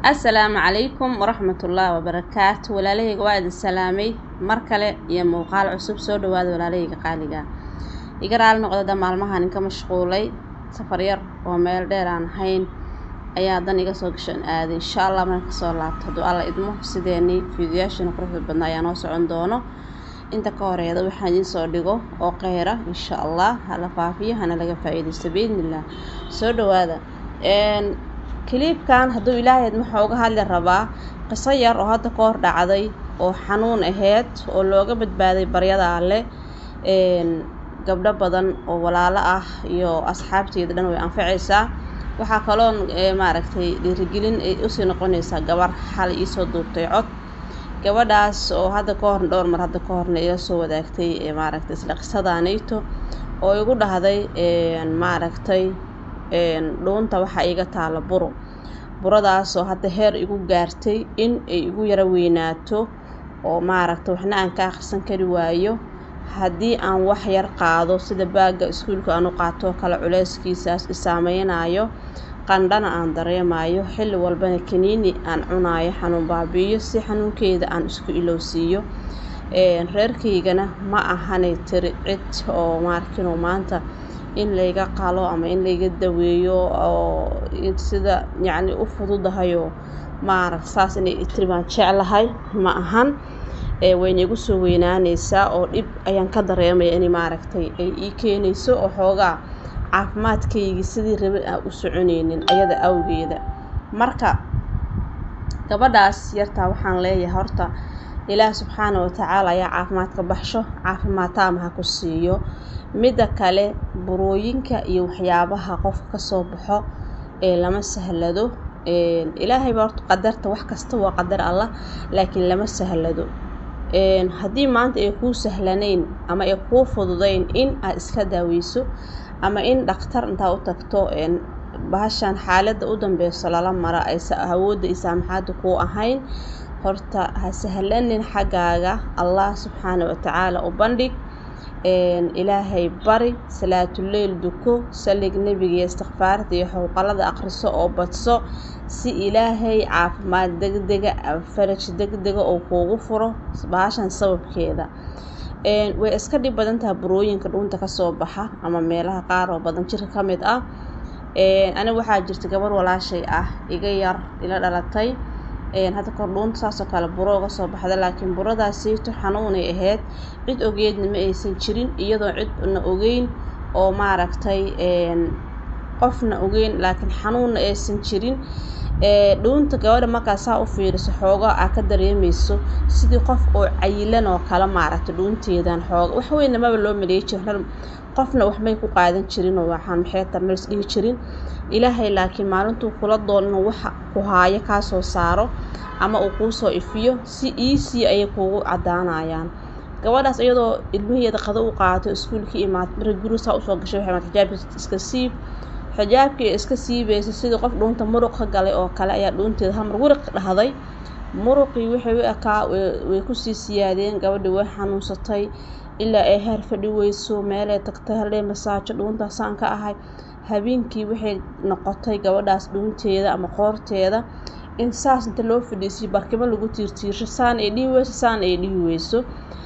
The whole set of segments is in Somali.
assalaamu calaykum waraxmatullaahi wabarakaatu walaalahayga waa idin salaamay mar kale iyo muuqaal cusub soo dhawaada walaalahayga qaaliga iga raali noqdada maalmahan inka mashquulay safar yar oo meel dheer aan ahayn ayaa dan iga soo gashan aaday insha allah marka kasoo laabto hadduu alla idmo sideenii fiidiyaashiina quruxda badnaa ayaa noo socon doono inta ka horeeda waxaan idiin soo dhigo oo qeyra insha allah hala faafiyo hana laga faa-iidaysto biidnillah soo dhawaada kiliibkan hadduu ilaahay waxaa uga hadli rabaa qiso yar oo hadda ka hor dhacday oo xanuun aheyd oo looga badbaaday baryada alle gabdho badan oo walaalo ah iyo asxaabteeda dhan way anfacaysaa waxaa kaloon maaragtay dhiirigelin ay usii noqonaysaa gabar xalay iisoo duubtay cod gabadhaas oo hadda ka hor dhowr mar hadda ka horna ila soo wadaagtay maaragtay isla qisadaanayto oo igu dhahday maaragtay dhuunta waxaa iiga taala buro buradaasoo hadda heer igu gaartay in ay igu yaro weynaato oo maaragtay waxna aan ka akhrisan kari waayo haddii aan wax yar qaado sida baagga iskuulka aan u qaato kale culeyskiisaas isaameynaayo qandhana aan dareemayo xilli walbana kaniini aan cunaayo xanuun baabi'iyo si xanuunkeeda aan isku ilowsiiyo reerkaygana ma ahanay tiri cid oo maarkino maanta in layga qalo ama in layga daweeyo oo sida yacni u fududahayoo maaragt saas inay tiri baan jeclahay ma ahan wayna igu soo weynaanaysaa oo dhib ayaan ka dareemaya in maaragtay ay ii keenayso oo xoogaa caafimaadkaygii sidii rabe aan u soconaynin ayada awgeeda marka gabadhaas yartaa waxaan leeyahay horta ilaah subxaana watacaala ayaa caafimaad ka baxsho caafimaad taama ha ku siiyo midda kale burooyinka iyo waxyaabaha qofka kasoo baxo ee lama sahlado ilaahay baa horta qadarta wax kasta waa qadar allah laakiin lama sahlado haddii maanta ay kuu sahlanayn ama ay kuu fududayn in aad iska daaweyso ama in dhakhtar intaa u tagto bahashan xaaladda u dambeyso lala mara aysa awoodda iyo saamaxaadda kuu ahayn horta ha sahlanin xaggaaga allah subxaana watacaala u bandhig ilaahay bari salaatuleyl duko salig nebiga iyo istikfaarta iyo xowqalada akhriso oo badso si ilaahay caafimaad degdega faraj degdega oo kuugu furo bahashan sababkeeda way iska dhib badan tahay burooyinka dhuunta kasoo baxa ama meelaha qaar oo badan jirka ka mid ah aniga waxaa jirta gabar walaashay ah iga yar ila dhalatay hadda kor dhuunta saasoo kale buro uga soo baxda laakiin buradaasiito xanuunay ahayd cid ogeedna ma aysan jirin iyadoo cidna ogeyn oo maaragtay qofna ogeyn laakiin xanuunna aysan jirin dhuunta gabadha markaa saa u fiiriso xooga aa ka dareemeyso sidii qof oo cayilan oo kale maaragtay dhuunteedan xooga wax weynna maba loo maleey jirin qofna waxmay ku qaadan jirin oo waxaan maxeeta malis dhihi jirin ilaahay laakiin maalintuu kula doon inuu waxa ku haayo kaa soo saaro ama uu kuu soo ifiyo si iisii ayay kuugu caddaanayaan gabadhaas iyadoo ilmaheeda qado u qaato iskuulka imaad marka guri saa usoo gashay waxay maad xijaabka iska siib xijaabkii iska siibaysa sidii qof dhuunta muruq ka galay oo kale ayaa dhuunteeda hamar wuriq dhahday muruqii waxay u ekaa way kusii siyaadeen gabadhii way xanuunsatay ilaa ay heer fadhi weyso meelay tagtay hallee masaajo dhuuntaasaan ka ahay habeenkii waxay noqotay gabadhaas dhuunteeda ama qoorteeda in saas inta loo fadhiisiyo barkimo lagu tiirtiirsho saan ay dhihi weyso saan ay dhihi weyso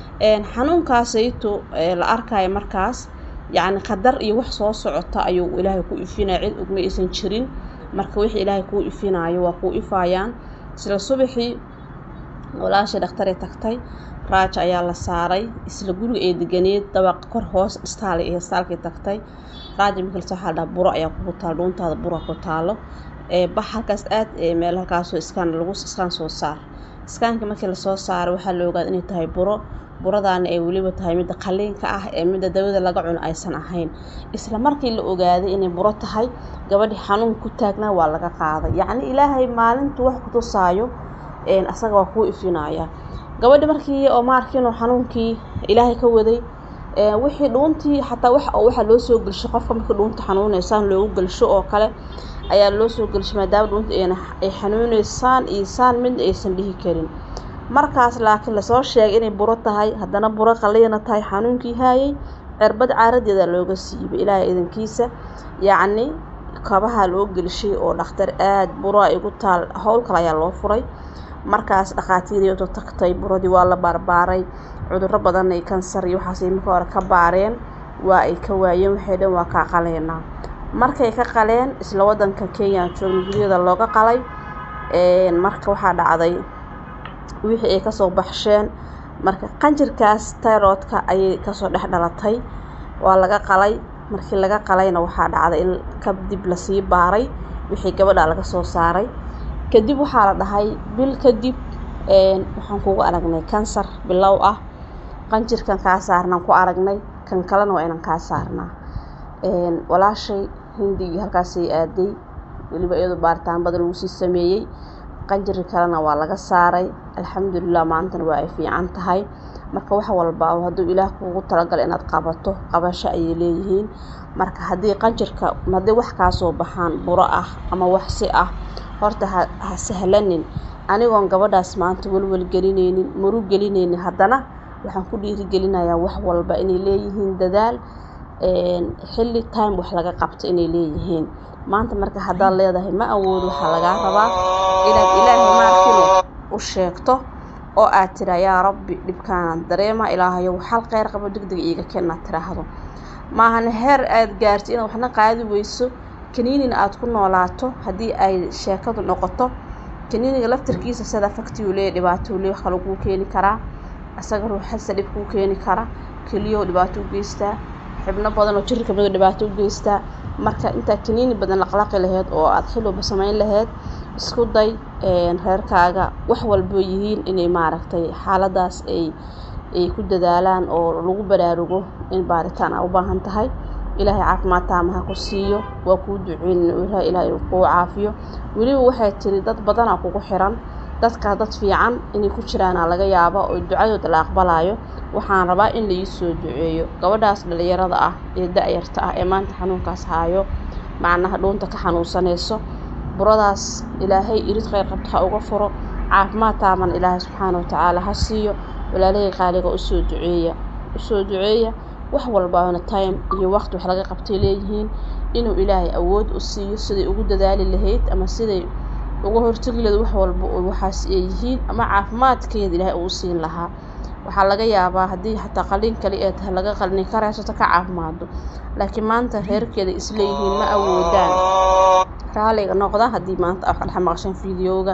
xanuunkaasayto la arkayo markaas yacni qadar iyo wax soo socota ayuu ilaahay ku ifinaya cid ogma aysan jirin marka wixii ilaahay kuu ifinayo waa kuu ifaayaan isla subaxii walaashay dhakhtaray tagtay raaja ayaa la saaray isla guriga ee deganeed dabaq kor hoos istaal ee istaalkay tagtay raaja markii lasoo xaldhaa buro ayaa kugu taalo dhuuntaada bura ku taalo bax halkaas aad meel halkaasoo iskaan lagu iskaan soo saar iskaanka markii lasoo saaro waxaa la ogaada inay tahay buro buradaana ay weliba tahay midda qaliinka ah ee midda dawada laga cuno aysan ahayn isla markii la ogaaday inay buro tahay gabadhii xanuun ku taagnaa waa laga qaaday yacni ilaahay maalintu wax ku tusaayo asaga waa kuu ifinaya gabadhi markii oo maarkiinoo xanuunkii ilaahay ka waday wixii dhuuntii xataa wax oo waxaa loo soo gelsho qofka markii dhuunta xanuuneysaan loogu gelsho oo kale ayaa loo soo gelshay maadaama dhuunta ay xanuuneysaan iyo saan midna aysan dhihi karin markaas laakiin lasoo sheegay inay buro tahay haddana buro qaliina tahay xanuunkii haayay cirbad caaradeeda looga siibay ilaahay idankiisa yacni kabaha loo gelishay oo dhakhtar aada bura igu taal howl kale ayaa loo furay markaas dhakhaatiiriyoto tagtay buradii waa la baarbaaray cudurro badan ay kansar iyo waxaasay marka hore ka baareen waa ay ka waayeen waxay dhan waa kaa qaleenaa markay ka qaleen isla wadanka kenya joogna guryada looga qalay marka waxaa dhacday wixii ay kasoo baxsheen marka qanjirkaas tayroodka ayay kasoo dhex dhalatay waa laga qalay markii laga qalayna waxaa dhacday in kadib lasii baaray wixii gabadha laga soo saaray kadib waxaa la dhahay bil kadib waxaan kugu aragnay kansar bilow ah qanjirkan kaa saarnaan ku aragnay kan kalena waa inaan kaa saarnaa walaashay hindigii halkaasay aaday weliba iyadoo baaritaan badan lagu sii sameeyey qanjiri kalena waa laga saaray alxamdulilah maantana waa ay fiican tahay marka wax walba hadduu ilaah kugu talagala inaad qabato qabasho ayay leeyihiin marka haddii qanjirka haddii wax kaasoo baxaan buro ah ama wax si ah horta ha sahlanin anigoon gabadhaas maanta welwel gelinaynin murug gelinaynin haddana waxaan ku dhiirigelinayaa wax walba inay leeyihiin dadaal xilli time wax laga qabto inay leeyihiin maanta marka haddaad leedahay ma awoodo waxaa lagaa rabaa inaad ilaahay maarkino u sheegto oo aad tiraa yaa rabbi dhibkaanaan dareema ilaahayow xal kheyr qabo degdeg iiga ken inaad tiraahdo maahan heer aad gaartid inaad waxna qaadi weyso kaniinina aad ku noolaato haddii ay sheekadu noqoto kaniiniga laftarkiisa sida faktiuu leeya dhibaatou leey wax kale kuu keeni karaa isaga ruuxasa dhib kuu keeni kara keliyow dhibaato u geystaa xibno badan oo jirka kamid dhibaato u geystaa marka intaa kaniini badan laqlaqi laheyd oo aada xilwalba samayn laheyd isku day reerkaaga wax walboo yihiin inay maaragtay xaaladaas ay ay ku dadaalaan oo lagu baraarugo in baaritaan aa u baahan tahay ilaahay caafimaad taamaha ku siiyo waa kuu duceyn ilaahay kuu caafiyo weliba waxay tiri dad badanaa kugu xiran dadkaa dad fiican inay ku jiraanaa laga yaaba oo ducadooda la aqbalayo waxaan rabaa in laii soo duceeyo gabadhaas dhalinyarada ah ee da-yarta ah ee maanta xanuunkaas haayo macnaha dhuunta ka xanuunsanayso buradaas ilaahay irid kheyr qabto ha uga furo caafimaad taaman ilaahay subxaana watacaala ha siiyo walaalahey qaaliga usoo duceeya usoo duceeya wax walbaana time iyo waqti wax laga qabtay leeyihiin inuu ilaahay awood u siiyo siday ugu dadaali lahayd ama siday uga hortagi lahayd wax walba oo waxaas ay yihiin ama caafimaadkeeda ilaahay uu siin lahaa waxaa laga yaabaa haddii xataa qalin kali ee tahay laga qalin ka reesato ka caafimaado laakiin maanta reerkeeda isleeyihiin ma awoodaan raaliga noqda haddii maanta wax dhex maqashan fideoga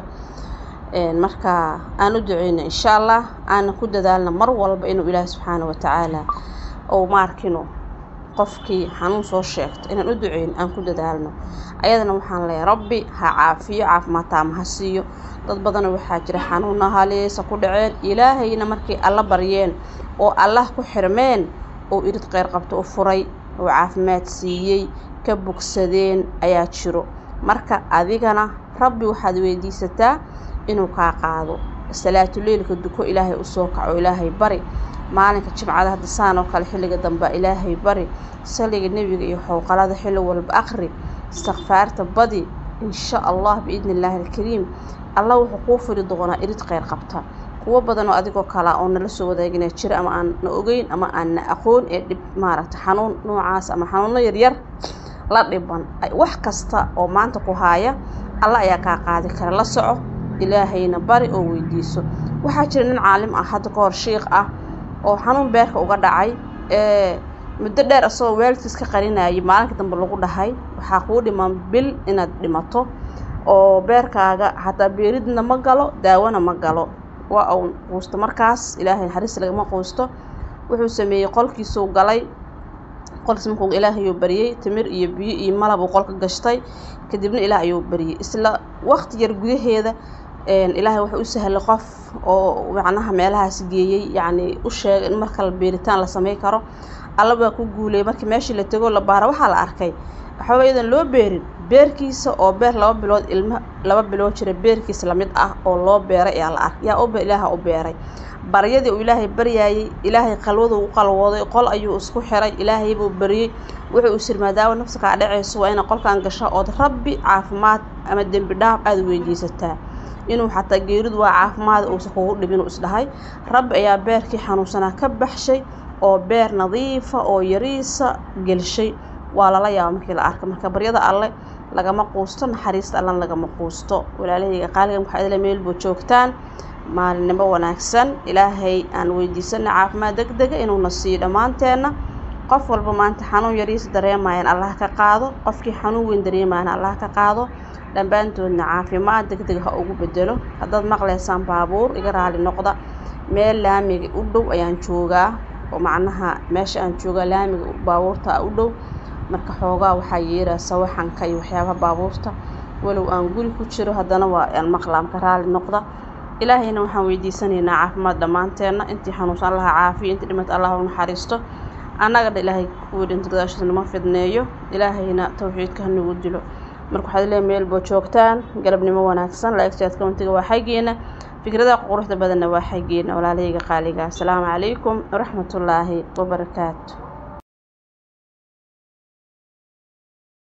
marka aan u duceyna insha allah aana ku dadaalna mar walba inuu ilaahi subxaana watacaala ou maarkino qofkii xanuun soo sheegto inaan u duceyn aan ku dadaalno ayadana waxaan leeyahay rabbi ha caafiyo caafimaad taama ha siiyo dad badana waxaa jira xanuuna haleesa ku dhaceen ilaahayna markay alla baryeen oo allah ku xirmeen oo irid kheyr qabto u furay oo caafimaad siiyey ka bogsadeen ayaa jiro marka adigana rabbi waxaad weydiisataa inuu kaa qaado salaatuleylka duko ilaahay usoo kaco ilaahay bari maalinka jimcada hadda saan oo kale xilliga dambe ilaahay bari saliga nebiga iyo xowqalada xilli walba aqri istikfaarta badi insha allah biidni illaahi alkariim allah wuxuu kuu furi doonaa irid kheyr qabta kuwo badan oo adigoo kala oo nala soo wadaagina jira ama aan na ogeyn ama aan na aqoon ee dhib maaragta xanuun noocaas ama xanuuno yaryar la dhiban wax kasta oo maanta ku haaya alla ayaa kaa qaadi kara la soco ilaahayna bari oo weydiiso waxaa jira nin caalim ah hadda ka hor shiikh ah oo xanuun beerka uga dhacay ee muddo dheer isagoo waalidkiis ka qarinayay maalinka dambe lagu dhahay waxaa kuu dhiman bil inaad dhimato oo beerkaaga xataa beeridna ma galo daawona ma galo waa uu quusto markaas ilaahay naxariis lagama quusto wuxuu sameeyey qolkiisuu galay qolkiis markuu ilaahayuu baryey timir iyo biyo iyo malab uu qolka gashtay kadibna ilaah ayuu baryey isla waqti yar gudaheeda ilaahay wuxuu u sahlay qof oo macnaha meelahaas geeyey yacni u sheegay in markale beeritaan la samey karo alla baa ku guulayay markii meeshii la tegoo la baara waxaa la arkay waxbaba iyadan loo beerin beerkiisa oo beer laba bilood ilmo laba bilood jira beerkiisa lamid ah oo loo beeray ayaa la arkay yaa ub ilaaha u beeray baryadii uu ilaahay baryaayey ilaahay qalwadu u qalwooday qol ayuu isku xiray ilaahay buu baryey wuxuu is maadaama nafsa kaa dhacayso waa ina qolkan gasho ood rabbi caafimaad ama dembi dhaaf aada weydiisataa inuu xataa geeridu waa caafimaad uusan kugu dhibinuu isdhahay rabbi ayaa beerkii xanuunsanaa ka baxshay oo beer nadiifa oo yariisa gelshay waa lala yaaba markii la arka marka baryada alle lagama quusto naxariista allan lagama quusto walaalahayga qaaligan waxaa idila meelboo joogtaan maalinimo wanaagsan ilaahay aan weydiisana caafimaad deg dega inuuna siiyo dhammaanteenna qof walba maanta xanuun yariis dareemayan allah ka qaado qofkii xanuun weyn dareemayana allah ka qaado dhammaantoodna caafimaad deg deg ha ugu bedelo haddaad maqlaysaan baabuur iga raali noqda meel laamiga u dhow ayaan joogaa oo macnaha meesha aan joogaa laamiga baabuurta u dhow marka xoogaa waxaa yeeraa sawaxanka iyo waxyaabaha baabuurta walow aan guri ku jiro haddana waa aan maqlaa marka raali noqda ilaahayna waxaan weydiisanaynaa caafimaad dhammaanteenna intii xanuunsan allaha caafiyo intii dhimata allah u naxariisto annaga dha ilaahay kuwii dhinta gadaashiisa nama fidneeyo ilaahayna tawxiidka hanagu dilo marka waxaad leeyahay meel boo joogtaan galabnimo wanaagsan laegtaad kauntiga waa xaggeena fikradaha quruxda badanna waa xaggeena walaalahayga qaaliga asalaamu calaykum waraxmatullaahi wabarakaatu